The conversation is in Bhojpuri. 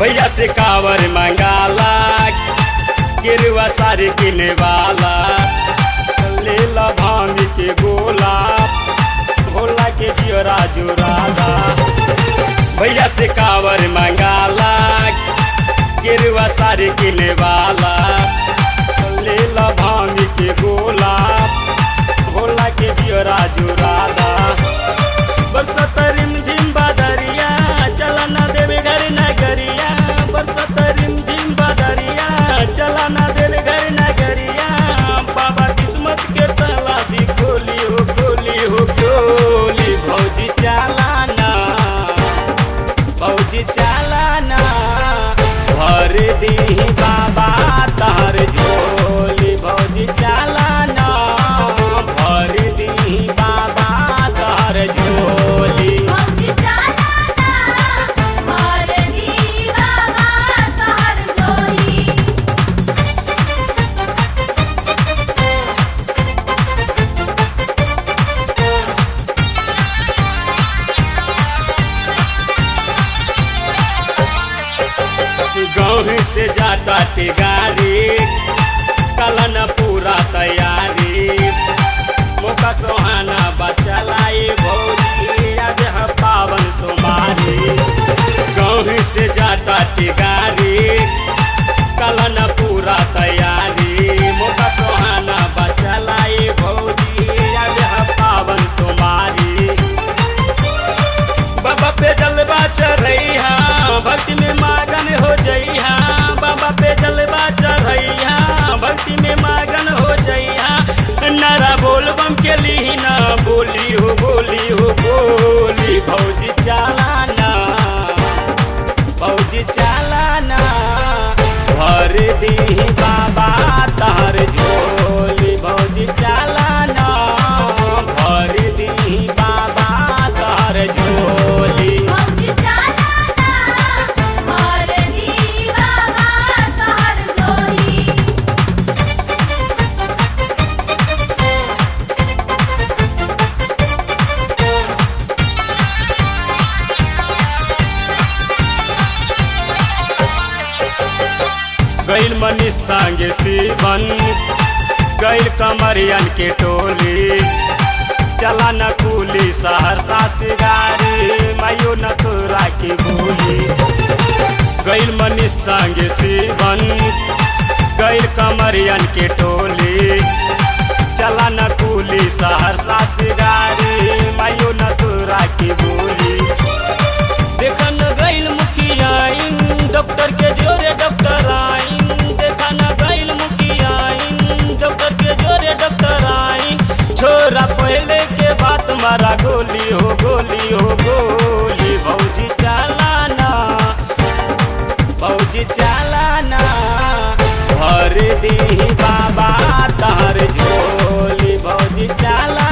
भैया से कावर मंगाला गिरवा सारे किने वाला ले ला भांग के गोला भोला के जियरा जुराला भैया से कावर मंगाला गिरवा सारे किने वाला ले ला भांग के गोला भोला के जियरा जुराला बरसत रिम झिम बदरिया चला ना देवे घर नगरिया बरसत रिम झिम बदरिया चला ना देवे घर नगरिया बाबा किस्मत के तला दी खोली हो खोली हो खोली भौजी चालाना भौजी चालाना भर दी बाबा तहर झोली भौजी चालाना भर दी बाबा तहर झोली भौजी चालाना भर दी बाबा तोहर झोली गाँव से जाता टिगारी कलन पूरा तैयारी मौका सोहाना बचलाई भौजी आज है पावन सोमारी गाँव से जाता टिगारी कलन पूरा तैयारी मौका सोहाना बचलाई भौजी आज है पावन सोमारी बाबा पे जलवा चढ़ैया भक्ति में मगन हो जइहा बाबा पे जलवा चढ़ैया भक्ति में मगन हो जइहा नारा बोल बम के लीना बोली हो बोली हो बोली भौजी चालाना भौजी चालाना भर दी बाबा तहर झोली भौजी चालाना भर दी बाबा तहर झोली भौजी चालाना भर दी बाबा तोहर झोली गैल मनीष संगे शिवन गैल कमरियन के टोली चला न कुली सहरसा से गारी मायो न तोरा की बोली गैल मनीष संगे शिवन गैल कमरियन के टोली चला न कुली सहरसा से गारी मायो न तोरा की बोली देखन गैल मुखियाइन डॉक्टर के जोरे डॉक्टर आइन देखन गैल मुखियाइन डॉक्टर के जोरे डॉक्टर आइन छोरा पहले के बात मारा गोली हो गोली हो गोली भौजी चालाना भौजी चालाना भर दी बाबा तहर झोली भौजी चाला